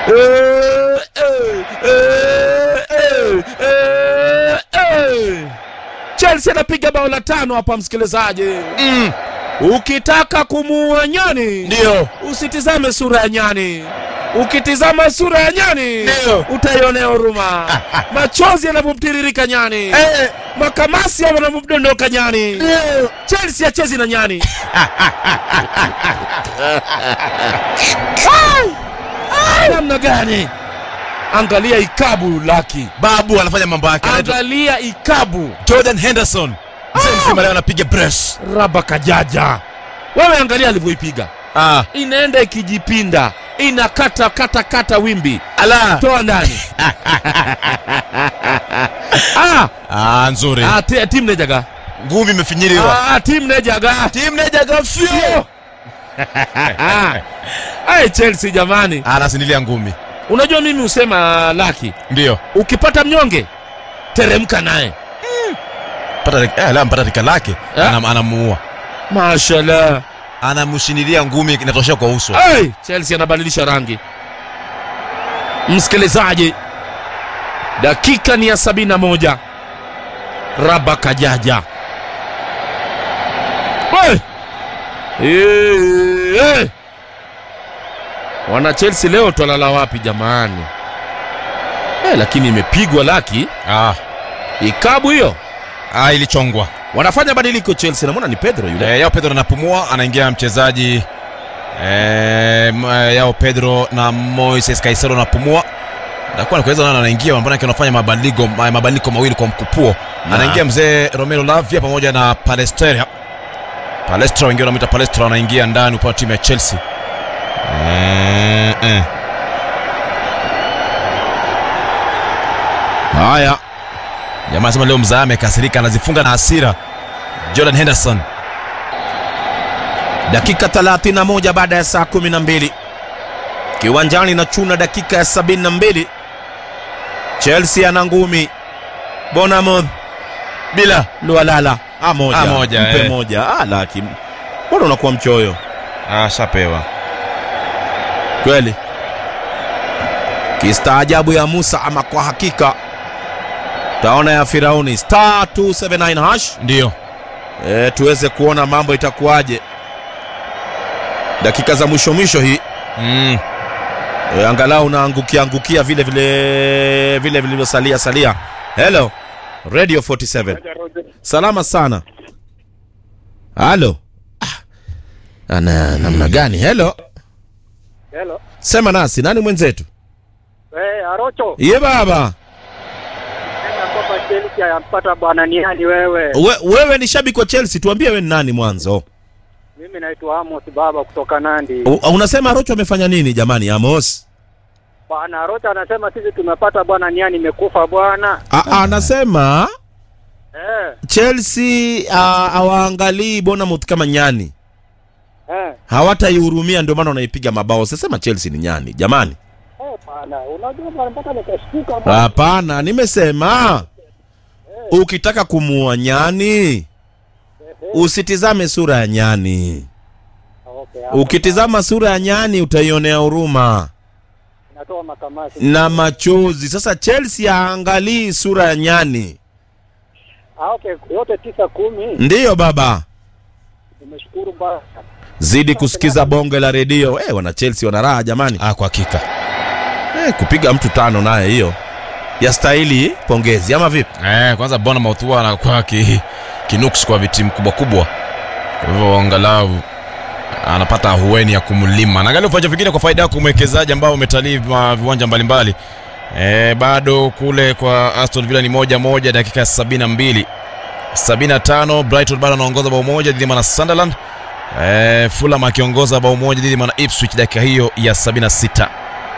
Eh, eh, eh, eh, eh, eh. Chelsea anapiga bao la tano hapa, msikilizaji. Mm, Ukitaka kumuua nyani ndio usitizame sura ya nyani. Ukitizama sura ya nyani Ndio. utaionea huruma. Machozi yanapomtiririka nyani, Eh, makamasi yanapomdondoka nyani. ndio. Chelsea hachezi na nyani. Namna gani? Angalia ikabu laki, babu anafanya mambo yake anaitwa angalia ikabu jordan henderson mzee mzima leo anapiga bresh raba kajaja. Wewe angalia alivyoipiga, ah, inaenda ikijipinda, inakata kata kata wimbi, ala toa ndani. ah, ah, nzuri ah, ti- timu nejaga, ngumi imefinyiliwa ah, timu nejaga, timu nejaga fio ah. Ai, Chelsea jamani, anasindilia ngumi unajua mimi husema laki, ndio ukipata mnyonge teremka naye. Pata rik- eh, la mpata rika lake Eh? Anam- anamuua Mashallah. anamshinilia ngumi inatoshea kwa uso Hey, Chelsea anabadilisha rangi. Msikilizaji, dakika ni ya sabini na moja. Raba Kajaja. Hey! Hey, hey! Wana Chelsea leo twalala wapi jamani? Hey, lakini imepigwa laki ah, ikabu hiyo. ah, ilichongwa Wanafanya badiliko Chelsea, namwona ni Pedro yule. Eh, yao pedro anapumua anaingia mchezaji eh, m- eh, yao pedro na moises kaisero anapumua nakuwa nakuweza nana anaingia manake anafanya mabadiliko ma- mabadiliko mawili kwa mkupuo Na. anaingia mzee romero lavia pamoja na palestra palestra wengine wanamwita palestra anaingia ndani upande wa timu ya chelsea eh, eh. haya jamaa anasema leo mzaa amekasirika anazifunga na hasira jordan henderson dakika 31 baada ya saa 12 kiwanjani na chuna dakika ya 72 chelsea ana ngumi bonamouth bila lualala a moja, A moja, mpe eh. moja ah, laki mbona unakuwa mchoyo ashapewa kweli kistaajabu ya musa ama kwa hakika taona ya firauni star 279 hash ndio e, tuweze kuona mambo itakuwaje dakika za mwisho mwisho hii mm. e, angalau unaangukia angukia vile vile vile vilivyosalia salia hello radio 47 salama sana halo ah. ana namna gani hello Hello. sema nasi nani mwenzetu Eh, Arocho. ye baba Nenda kwamba Chelsea yampata bwana niani wewe. We, wewe ni shabiki wa chelsea tuambie we ni nani mwanzo Mimi naitwa Amos Baba kutoka Nandi. U, unasema rocho amefanya nini jamani amos Bwana Arocho anasema sisi tumepata bwana niani imekufa bwana. A- a- anasema Eh, chelsea ah, hawaangalii bonamouth kama nyani eh. hawataihurumia ndio maana wanaipiga mabao sasema chelsea ni nyani jamani Eh, bwana, unajua bwana mpaka nikashtuka bwana. hapana nimesema ukitaka kumuua nyani usitizame sura ya nyani Okay, hapo ukitizama sura ya nyani utaionea huruma natoa makamasi. na machozi sasa chelsea haangalii sura ya nyani Ah, okay, yote tisa kumi. ndiyo baba Nimeshukuru bwana. zidi kusikiza bonge la redio eh wana chelsea wana raha jamani ah, kwa hakika eh, kupiga mtu tano naye hiyo yastahili pongezi ama vipi eh, kwanza bonamouth huwa anakuwa ki, kinuks kwa vitimu kubwa kubwa kwa hivyo angalau anapata ahueni ya kumlima naangalia viwanja vingine kwa faida yako mwekezaji ambao umetalii ma- viwanja mbalimbali e, bado kule kwa aston villa ni moja moja dakika ya sabini na mbili sabini na tano brighton bado anaongoza bao moja dhidi ya sunderland e, fulham akiongoza bao moja dhidi ya ipswich dakika hiyo ya sabini na sita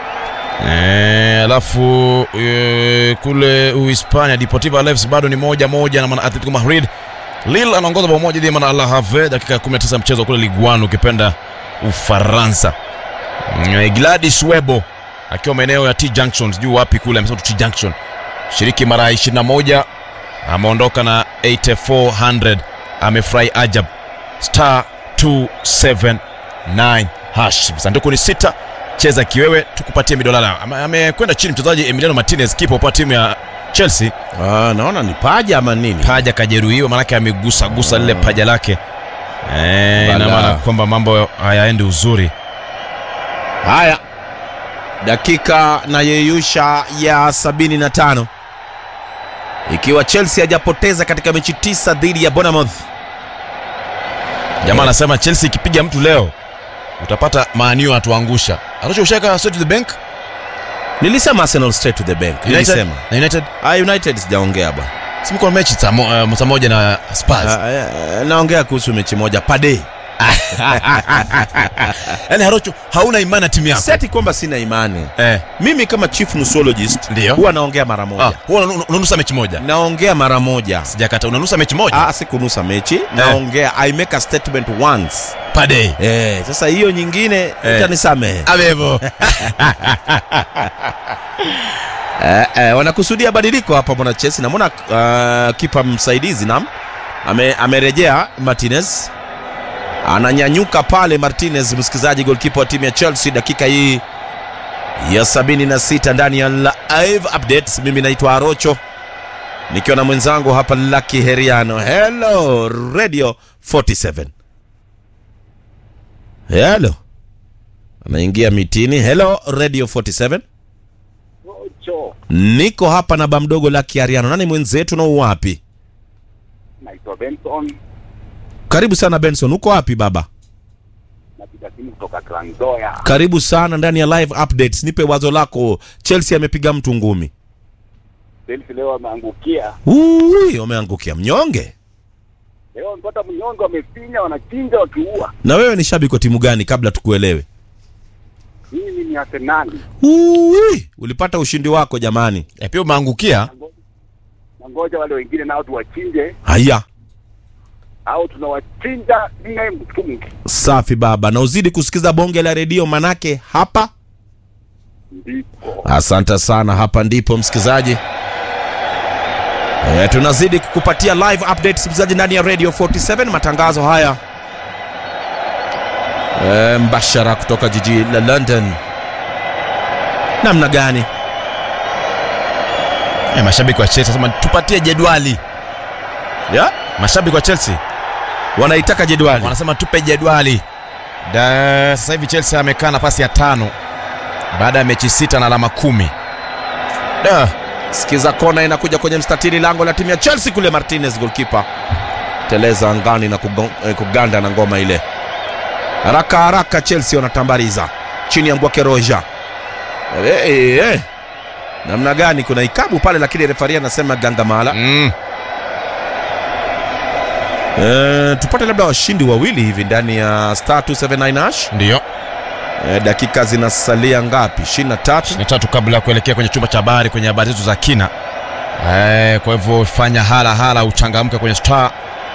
Eh, alafu e, kule uhispania deportivo alaves bado ni moja moja na mana atletico madrid lille anaongoza bao moja dhidi ya mana al have dakika ya 19 ya mchezo kule liguan ukipenda ufaransa Mm, gladys webo akiwa maeneo ya t junction sijui wapi kule amesema tu t junction shiriki mara 21 ameondoka na 8400 amefurahi ajab star 279 hash sanduku ni sita cheza kiwewe tukupatie midolala Ame- amekwenda chini mchezaji emiliano martinez kipa kwa timu ya chelsea Ah, naona ni paja ama nini? paja kajeruhiwa maanake amegusagusa lile paja lake Eh, ina Bala. maana kwamba mambo hayaendi uzuri Haya, dakika na yeyusha ya 75 ikiwa Chelsea hajapoteza katika mechi tisa dhidi ya Bournemouth. jamaa anasema chelsea ikipiga mtu leo utapata maanio atuangusha arusha ushaka straight to the bank Nilisema Arsenal straight to the bank. united, Nilisema. na united Ah, United sijaongea bwana. simko mechi saa mo- eh, saa moja na spurs Ah, eh, naongea kuhusu mechi moja pade. yaani harocho hauna imani na timu yako Seti kwamba sina imani. eh. Mimi kama chief nusologist Ndio. huwa naongea mara moja. ah, huwa unanu- unanusa mechi moja Naongea mara moja. sijakata unanusa mechi moja Ah, sikunusa mechi. Naongea I make a statement once. per day Eh, sasa hiyo nyingine Eh. utanisamehe. avevo Eh, eh, wanakusudia badiliko hapa mwana Chelsea. Namwona uh, kipa msaidizi nam ame, amerejea Martinez ananyanyuka pale Martinez, msikilizaji, golkipa wa timu ya Chelsea, dakika hii ya 76 ndani ya live updates. Mimi naitwa Arocho nikiwa na mwenzangu hapa Lucky Heriano. Hello Radio 47. Hello, anaingia mitini. Hello Radio 47. Ocho, Niko hapa na bamdogo la Kiariano. Nani mwenzetu na uwapi? naitwa Benson, Karibu sana Benson. Uko wapi baba? napiga simu kutoka Trans Nzoia. Karibu sana ndani ya live updates. Nipe wazo lako. Chelsea amepiga mtu ngumi. Chelsea leo ameangukia, Ui, wameangukia mnyonge. leo mpata mnyonge, wamefinya, wanachinja, wakiua. Na wewe ni shabiki wa timu gani kabla tukuelewe? Mimi ni Arsenali, Ui, ulipata ushindi wako jamani. e, pia umeangukia na ngoja wale wengine nao tuwachinje, Haya, au tunawachinja nne mtungi. safi baba, na uzidi kusikiza bonge la redio manake hapa Ndipo Asante sana, hapa ndipo msikilizaji. E, tunazidi kukupatia live updates msikilizaji ndani ya Radio 47 matangazo haya e, mbashara kutoka jiji la London. Namna gani? e, mashabiki wa chelsea sema tupatie jedwali Ya, mashabiki wa chelsea wanaitaka jedwali. wanasema tupe jedwali Da- sasa hivi chelsea amekaa nafasi ya tano baada ya mechi sita na alama kumi da Sikiza kona inakuja kwenye mstatili lango la timu ya Chelsea kule, Martinez goalkeeper teleza angani na kugo- eh, kuganda na ngoma ile. Haraka haraka Chelsea wanatambariza chini ya Mbwake Roja. Eh, eh, eh. Namna gani? Kuna ikabu pale, lakini refari anasema gangamala. mm. Eh, tupate labda washindi wawili hivi ndani ya star 279 hash. ndiyo Eh, dakika zinasalia ngapi? 23. ni tatu kabla ya kuelekea kwenye chumba cha habari kwenye habari zetu za kina eh, kwa hivyo fanya hala hala uchangamke kwenye star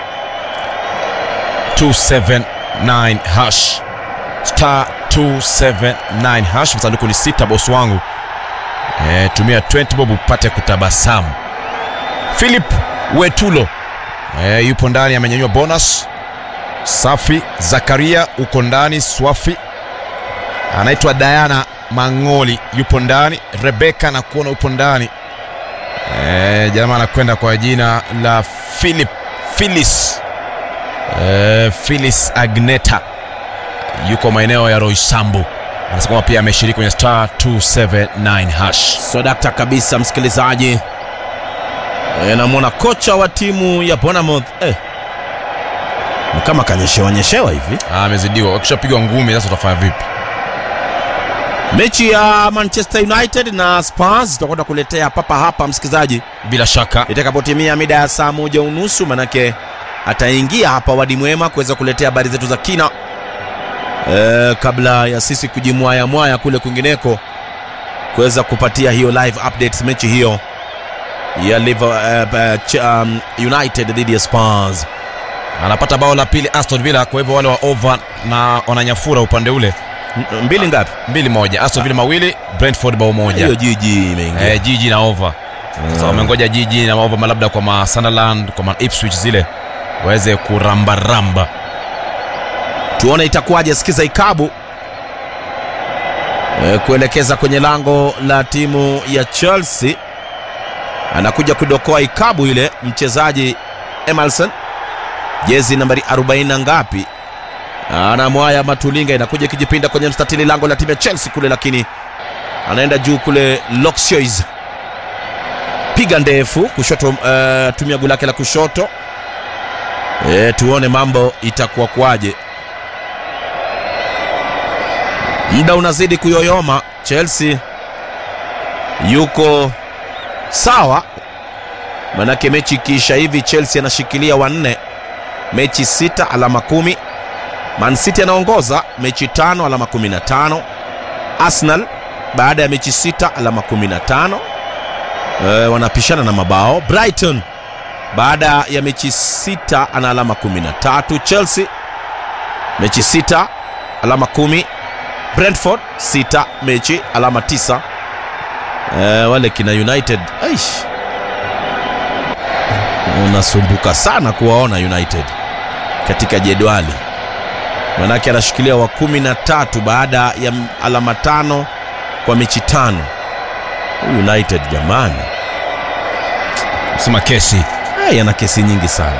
279 hash star 279 hash msanduku ni sita bosi wangu eh, tumia 20 bob upate kutabasamu philip wetulo eh, yupo ndani amenyanyua bonus safi zakaria uko ndani swafi anaitwa Diana Mangoli yupo ndani, Rebeka na kuona yupo ndani e, jamaa anakwenda kwa jina la Philip Phyllis e, Phyllis Agneta yuko maeneo ya Roysambu, anasema kwamba pia ameshiriki kwenye star 279 hash. Sodakta kabisa msikilizaji. E, namwona kocha wa timu ya Bournemouth eh, ni kama kanyeshewa nyeshewa hivi. Ah, amezidiwa, wakishapigwa ngumi sasa utafanya vipi? Mechi ya Manchester United na Spurs tutakwenda kuletea papa hapa msikilizaji, Bila shaka itakapotimia mida ya saa moja unusu, manake ataingia hapa Wadi Mwema kuweza kuletea habari zetu za kina e, kabla ya sisi kujimwaya mwaya kule kwingineko kuweza kupatia hiyo live updates mechi hiyo ya Liver, uh, uh, Ch- um, United dhidi ya Spurs. anapata bao la pili Aston Villa, kwa hivyo wale wa over na wananyafura upande ule M- mbili ngapi? mbili moja, Aston Villa mawili, Brentford bao moja. Hiyo jiji imeingia. eh, jiji na over sasa wamengoja jiji na over labda kwa ma Sunderland kwa ma Ipswich zile waweze kurambaramba tuone itakuwaje. Sikiza ikabu e, kuelekeza kwenye lango la timu ya Chelsea. Anakuja kudokoa ikabu ile mchezaji Emerson, jezi nambari 40 na ngapi, anamwaya Matulinga, inakuja ikijipinda kwenye mstatili lango la timu ya Chelsea kule, lakini anaenda juu kule Loxios, piga ndefu kushoto, uh, tumia guu lake la kushoto. E, tuone mambo itakuwa kwaje. Muda unazidi kuyoyoma. Chelsea yuko sawa, manake mechi ikiisha hivi Chelsea anashikilia wanne, mechi sita, alama kumi. Man City anaongoza mechi tano, alama kumi na tano. Arsenal baada ya mechi sita, alama kumi na tano. E, wanapishana na mabao. Brighton baada ya mechi sita ana alama kumi na tatu. Chelsea mechi sita alama kumi. Brentford sita mechi alama tisa. E, wale kina United aish, unasumbuka sana kuwaona United katika jedwali, manake anashikilia wa kumi na tatu baada ya alama tano kwa mechi tano. United jamani, sema kesi Hey, ana kesi nyingi sana.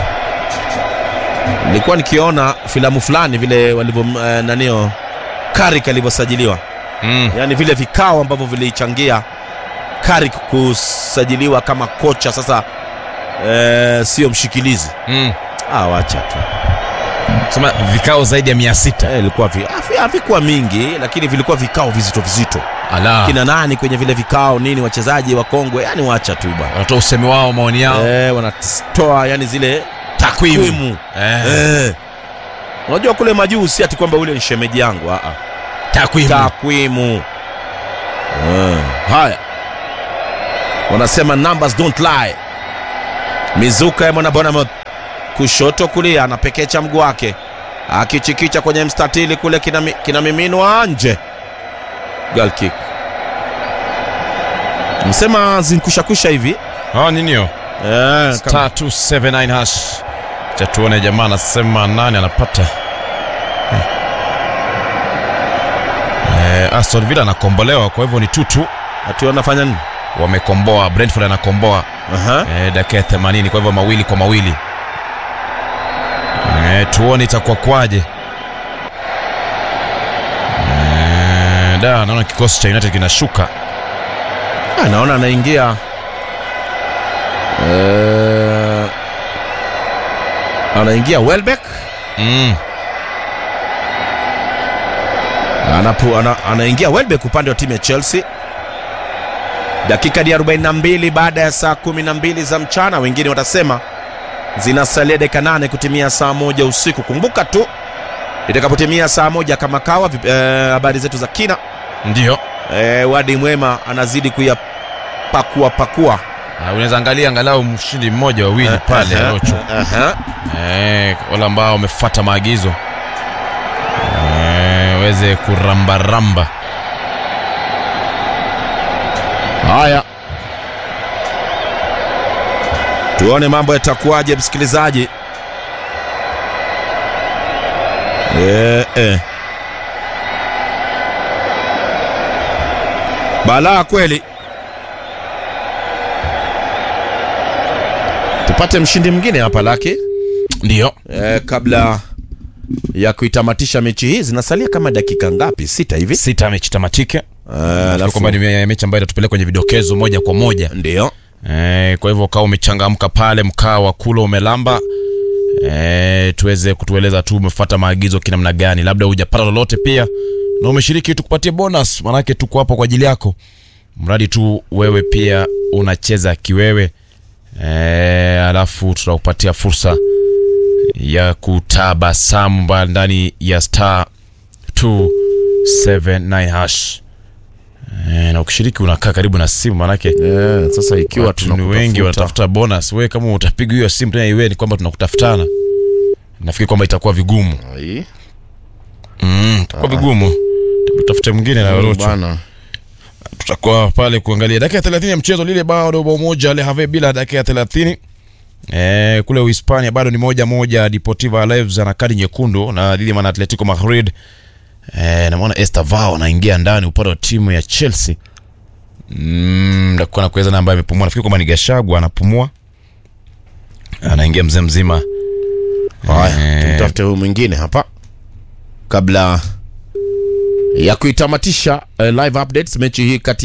Nilikuwa nikiona filamu fulani vile walivyo uh, nanio Carrick alivyosajiliwa mm. yaani vile vikao ambavyo vilichangia Carrick kusajiliwa kama kocha sasa, eh, sio mshikilizi. Mm. Ah, wacha tu sema vikao zaidi ya mia sita eh, ilikuwa vi, havi- havikuwa mingi, lakini vilikuwa vikao vizito vizito. ala Kina nani kwenye vile vikao nini, wachezaji wakongwe, yani wacha tu bwana wanatoa usemi wao maoni yao eh, wanatoa yani zile Takwimu. takwimu eh. Eh. Unajua kule majuu si ati kwamba ule ni shemeji yangu ah, ah. takwimu Takwimu. Eh. Haya, wanasema numbers don't lie. Mizuka ya mwana Bournemouth kushoto kulia, anapekecha mguu wake akichikicha kwenye mstatili kule, kinami- kinamiminwa nje. Goal kick. Msema zinkushakusha hivi ah, nini hiyo eh, kama- star 279 hash cha tuone jamaa anasema nani anapata Hmm. eh, Aston Villa anakombolewa kwa hivyo ni tutu ati wanafanya nini? wamekomboa Brentford anakomboa Aha. eh, dakika ya 80 kwa hivyo mawili kwa mawili eh, tuone itakuwa kwaje eh, da naona kikosi cha United kinashuka Ah, naona anaingia eh, anaingia Welbeck mm. Anapu, ana, anaingia Welbeck upande wa timu ya Chelsea. Dakika ni 42 baada ya saa 12 za mchana, wengine watasema zinasalia dakika nane kutimia saa moja usiku. Kumbuka tu itakapotimia saa moja kama kawa, vip- eh, habari zetu za kina ndio eh, Wadi Mwema anazidi kuyapakua pakua Ah, unaweza angalia angalau mshindi mmoja wawili pale Aha, Rocho aha. Eh, wale ambao wamefuata maagizo Eh, weze kurambaramba Haya, tuone mambo yatakuwaje, msikilizaji. Eh, eh. Balaa kweli. Tupate mshindi mwingine hapa laki ndio eh, kabla ya kuitamatisha mechi hii. Zinasalia kama dakika ngapi? Sita hivi. sita mechi tamatike Eh, Alafu alafu kwamba ni me- mechi ambayo itatupeleka kwenye vidokezo moja kwa moja ndio eh, kwa hivyo ukawa umechangamka pale mkaa wa kula umelamba eh, tuweze kutueleza tu umefuata maagizo kinamna gani labda hujapata lolote pia na umeshiriki tukupatie bonus manake tuko hapo kwa ajili yako mradi tu wewe pia unacheza kiwewe eh, alafu tutakupatia fursa ya kutabasamu ba- ndani ya star 279 hash eh, na ukishiriki unakaa karibu na simu manake eh, sasa ikiwa watu ni wengi tunakutafuta. wanatafuta bonus wewe kama utapiga hiyo simu tena iwe ni kwamba tunakutafutana nafikiri kwamba itakuwa vigumu Ai, mm, itakuwa vigumu tutafute mwingine na Rocho bwana. tutakuwa pale kuangalia dakika ya 30 ya mchezo lile bado bao moja Le Havre bila dakika ya 30 Eh, kule Uhispania bado ni moja moja Deportivo Alaves ana kadi nyekundu na Liliman Atletico Madrid Eh, namwona Esther Vao anaingia ndani upande wa timu ya Chelsea. Mm, ndakuwa na kuweza na ambaye amepumua. Nafikiri kwamba ni Gashagwa anapumua. Anaingia mzee mzima. Haya, Eh. tumtafute huyu mwingine hapa kabla ya kuitamatisha uh, live updates mechi hii kati